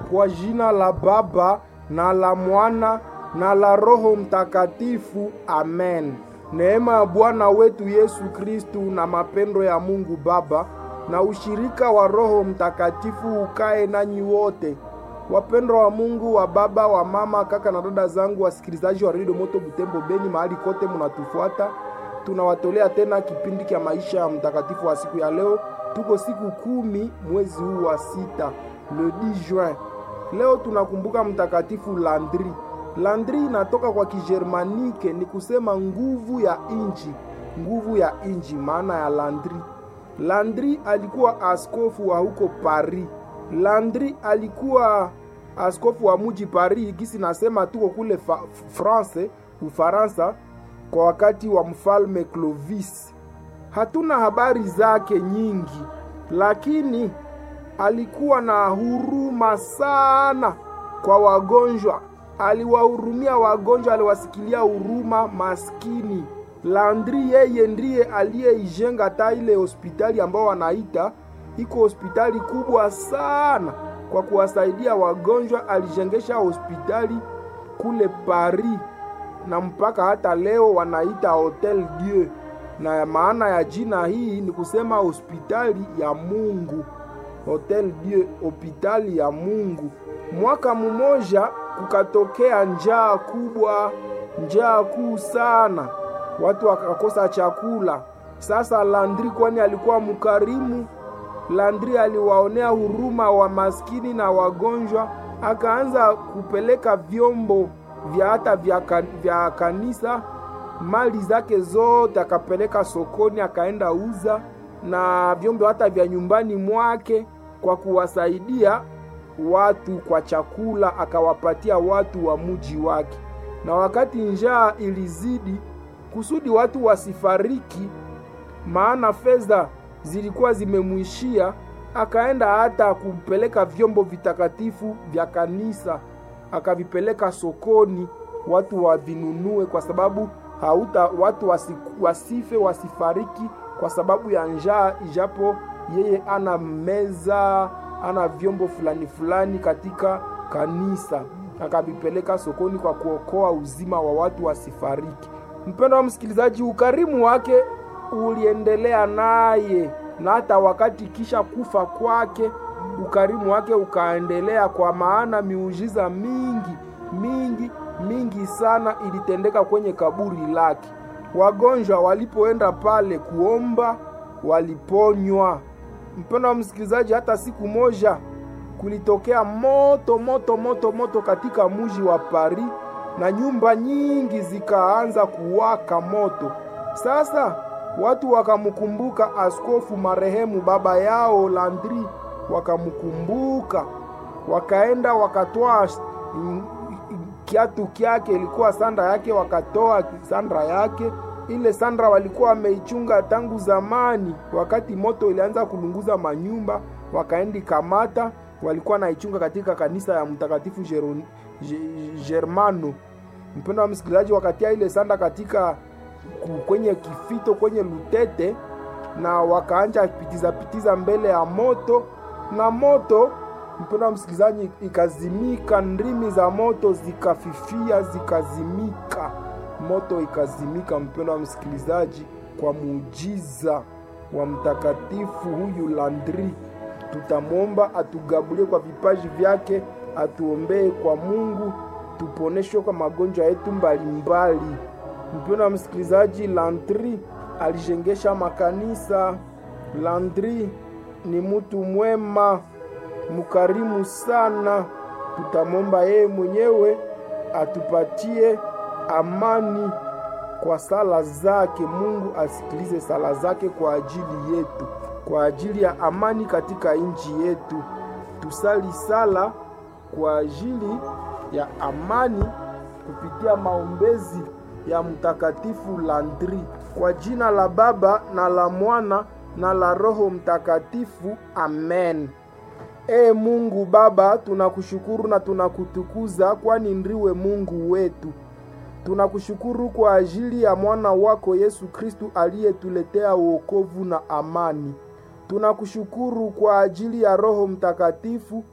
Kwa jina la Baba na la Mwana na la Roho Mtakatifu, amen. Neema ya Bwana wetu Yesu Kristu na mapendo ya Mungu Baba na ushirika wa Roho Mtakatifu ukae nanyi wote. Wapendwa wa Mungu, wa baba, wa mama, kaka na dada zangu, wasikilizaji wa Radio Moto Butembo Beni, mahali kote munatufuata, tunawatolea tena kipindi cha maisha ya mtakatifu wa siku ya leo. Tuko siku kumi mwezi huu wa sita, le 10 juin. Leo tunakumbuka mtakatifu Landri. Landri inatoka kwa Kijermanike, ni kusema nguvu ya inji, nguvu ya inji, maana ya Landri. Landri alikuwa askofu wa huko Paris. Landri alikuwa askofu wa muji Paris, gisi nasema tuko kule fa, France, Ufaransa, kwa wakati wa mfalme Clovis. Hatuna habari zake nyingi, lakini alikuwa na huruma sana kwa wagonjwa. Aliwahurumia wagonjwa, aliwasikilia huruma maskini. Landri yeye ndiye aliyeijenga hata ile hospitali ambao wanaita iko hospitali kubwa sana kwa kuwasaidia wagonjwa. Alijengesha hospitali kule Paris, na mpaka hata leo wanaita Hotel Dieu, na maana ya jina hii ni kusema hospitali ya Mungu. Hotel Dieu, hospitali ya Mungu. Mwaka mmoja kukatokea njaa kubwa, njaa kuu sana, watu wakakosa chakula. Sasa Landri, kwani alikuwa mkarimu Landri aliwaonea huruma wa maskini na wagonjwa, akaanza kupeleka vyombo vya hata vya, kan, vya kanisa, mali zake zote akapeleka sokoni, akaenda uza na vyombo hata vya nyumbani mwake kwa kuwasaidia watu kwa chakula, akawapatia watu wa muji wake. Na wakati njaa ilizidi, kusudi watu wasifariki, maana fedha zilikuwa zimemwishia, akaenda hata kupeleka vyombo vitakatifu vya kanisa akavipeleka sokoni, watu wavinunue, kwa sababu hauta watu wasi, wasife wasifariki kwa sababu ya njaa, ijapo yeye ana meza ana vyombo fulani fulani katika kanisa, akavipeleka sokoni kwa kuokoa uzima wa watu wasifariki. Mpendo wa msikilizaji, ukarimu wake uliendelea naye na hata wakati kisha kufa kwake ukarimu wake ukaendelea, kwa maana miujiza mingi mingi mingi sana ilitendeka kwenye kaburi lake. Wagonjwa walipoenda pale kuomba waliponywa. Mpendo wa msikilizaji, hata siku moja kulitokea moto moto moto moto katika muji wa Paris na nyumba nyingi zikaanza kuwaka moto. Sasa watu wakamkumbuka askofu marehemu baba yao Landri, wakamkumbuka wakaenda wakatoa kiatu kyake, ilikuwa sanda yake, wakatoa sandra yake. Ile sandra walikuwa wameichunga tangu zamani, wakati moto ilianza kulunguza manyumba, wakaendi kamata, walikuwa naichunga katika kanisa ya mtakatifu Germano. Mpendo wa msikilizaji, wakatia ile sanda katika kwenye kifito kwenye lutete na wakaanja pitiza pitiza mbele ya moto, na moto, mpendo wa msikilizaji, ikazimika. Ndimi za moto zikafifia, zikazimika, moto ikazimika, mpendo wa msikilizaji, kwa muujiza wa mtakatifu huyu Landri. Tutamwomba atugabulie kwa vipaji vyake, atuombee kwa Mungu, tuponeshwe kwa magonjwa yetu mbalimbali. Mpendo wa msikilizaji, Landri alijengesha makanisa. Landri ni mtu mwema mkarimu sana. Tutamwomba yeye mwenyewe atupatie amani kwa sala zake. Mungu asikilize sala zake kwa ajili yetu, kwa ajili ya amani katika nchi yetu. Tusali sala kwa ajili ya amani kupitia maombezi ya mtakatifu Landri. Kwa jina la Baba na la Mwana na la Roho Mtakatifu, amen. Ee Mungu Baba, tunakushukuru na tunakutukuza, kwani ndiwe Mungu wetu. Tunakushukuru kwa ajili ya mwana wako Yesu Kristu aliyetuletea wokovu na amani. Tunakushukuru kwa ajili ya Roho Mtakatifu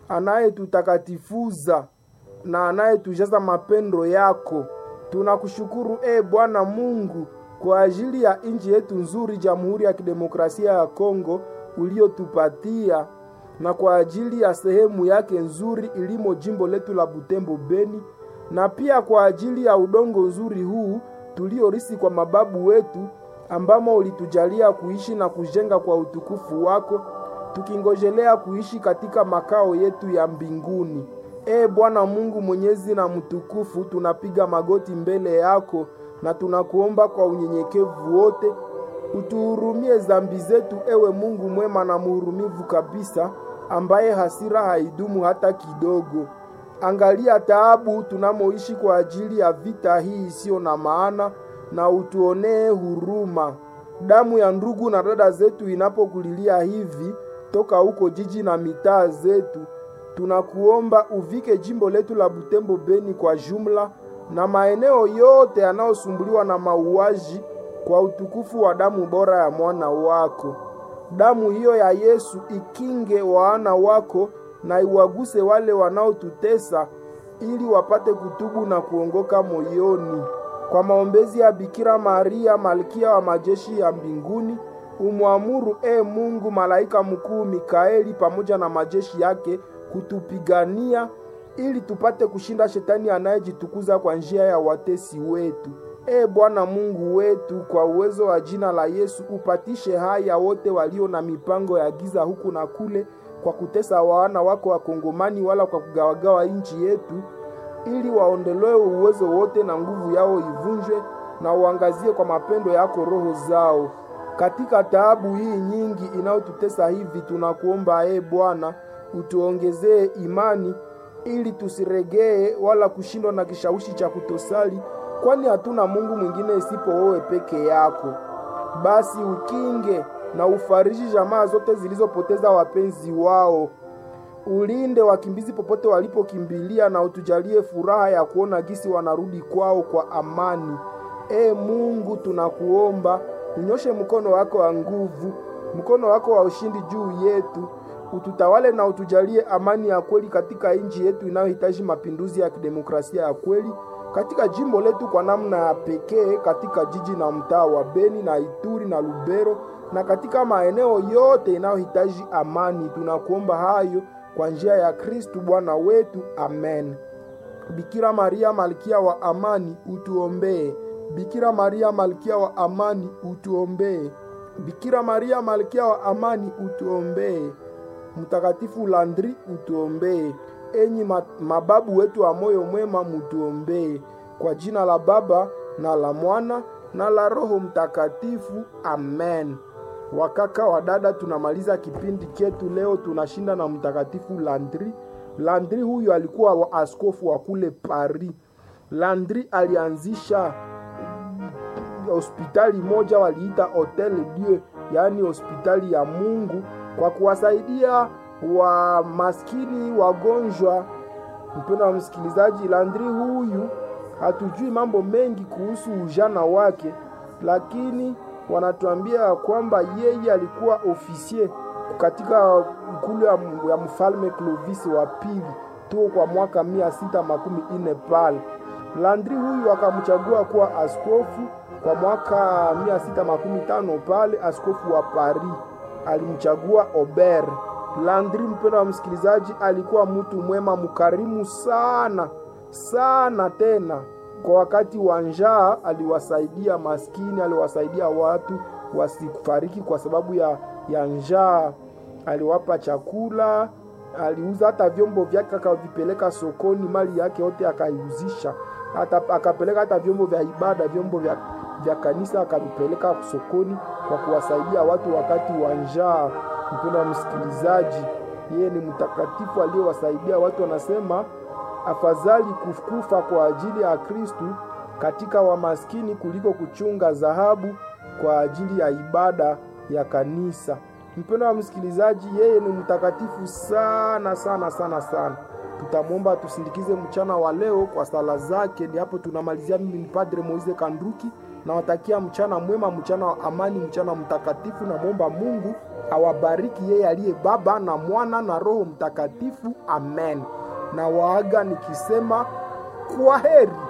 anayetutakatifuza na anayetujaza mapendo yako. Tunakushukuru e Bwana Mungu kwa ajili ya nchi yetu nzuri, Jamhuri ya Kidemokrasia ya Kongo uliotupatia, na kwa ajili ya sehemu yake nzuri ilimo jimbo letu la Butembo Beni, na pia kwa ajili ya udongo nzuri huu tuliorisi kwa mababu wetu, ambamo ulitujalia kuishi na kujenga kwa utukufu wako, tukingojelea kuishi katika makao yetu ya mbinguni. E Bwana Mungu mwenyezi na mtukufu, tunapiga magoti mbele yako na tunakuomba kwa unyenyekevu wote utuhurumie dhambi zetu, ewe Mungu mwema na muhurumivu kabisa, ambaye hasira haidumu hata kidogo. Angalia taabu tunamoishi kwa ajili ya vita hii isiyo na maana, na utuonee huruma. Damu ya ndugu na dada zetu inapokulilia hivi toka huko jiji na mitaa zetu, tunakuomba uvike jimbo letu la Butembo Beni kwa jumla na maeneo yote yanayosumbuliwa na mauaji kwa utukufu wa damu bora ya mwana wako. Damu hiyo ya Yesu ikinge wana wako na iwaguse wale wanaotutesa ili wapate kutubu na kuongoka moyoni. Kwa maombezi ya Bikira Maria, malkia wa majeshi ya mbinguni, umwamuru e Mungu malaika mkuu Mikaeli pamoja na majeshi yake kutupigania ili tupate kushinda shetani anayejitukuza kwa njia ya watesi wetu. E Bwana Mungu wetu, kwa uwezo wa jina la Yesu upatishe haya wote walio na mipango ya giza huku na kule, kwa kutesa wana wako Wakongomani, wala kwa kugawagawa nchi yetu, ili waondolewe uwezo wote na nguvu yao ivunjwe, na uangazie kwa mapendo yako roho zao katika taabu hii nyingi inayotutesa hivi. Tunakuomba e Bwana, utuongezee imani ili tusiregee wala kushindwa na kishawishi cha kutosali, kwani hatuna Mungu mwingine isipo wewe peke yako. Basi ukinge na ufariji jamaa zote zilizopoteza wapenzi wao, ulinde wakimbizi popote walipokimbilia, na utujalie furaha ya kuona gisi wanarudi kwao kwa amani. E Mungu, tunakuomba unyoshe mkono wako wa nguvu, mkono wako wa ushindi juu yetu ututawale na utujalie amani ya kweli katika nchi yetu inayohitaji mapinduzi ya kidemokrasia ya kweli katika jimbo letu kwa namna ya pekee, katika jiji na mtaa wa Beni na Ituri na Lubero na katika maeneo yote inayohitaji amani. Tunakuomba hayo kwa njia ya Kristu Bwana wetu, amen. Bikira Maria malkia wa amani, utuombee. Bikira Maria malkia wa amani, utuombee. Bikira Maria malkia wa amani, utuombee. Mtakatifu Landri utuombee. Enyi mababu wetu wa moyo mwema mutuombee. Kwa jina la Baba na la Mwana na la Roho Mtakatifu, amen. Wakaka wa dada, tunamaliza kipindi chetu leo, tunashinda na Mtakatifu Landri. Landri huyu alikuwa wa askofu wa kule Paris. Landri alianzisha hospitali moja waliita Hotel Dieu, yaani hospitali ya Mungu kwa kuwasaidia wa maskini wagonjwa. Mpendo wa msikilizaji, Landri huyu hatujui mambo mengi kuhusu ujana wake, lakini wanatuambia kwamba yeye alikuwa ofisie katika ikulu ya mfalme Clovis wa pili tu kwa mwaka mia sita makumi ine pale. Landri huyu akamchagua kuwa askofu kwa mwaka mia sita makumi tano pale, askofu wa Paris alimchagua Ober. Landri, mpendo wa msikilizaji, alikuwa mtu mwema mkarimu sana sana. Tena kwa wakati wa njaa aliwasaidia maskini, aliwasaidia watu wasifariki kwa sababu ya, ya njaa. Aliwapa chakula, aliuza hata vyombo vyake akavipeleka sokoni, mali yake yote akaiuzisha, hata akapeleka hata vyombo vya ibada, vyombo vya, vya kanisa akavipeleka sokoni kwa kuwasaidia watu wakati wa njaa. Mpendo wa msikilizaji, yeye ni mtakatifu aliyewasaidia watu. Wanasema afadhali kufa kwa ajili ya Kristu katika wamaskini kuliko kuchunga dhahabu kwa ajili ya ibada ya kanisa. Mpendo wa msikilizaji, yeye ni mtakatifu sana sana sana sana. Tutamwomba tusindikize mchana wa leo kwa sala zake. Ni hapo tunamalizia. Mimi ni Padre Moise Kanduki nawatakia mchana mwema, mchana wa amani, mchana mtakatifu. Namwomba Mungu awabariki yeye aliye Baba na Mwana na Roho Mtakatifu, amen. Na waaga nikisema kwa heri.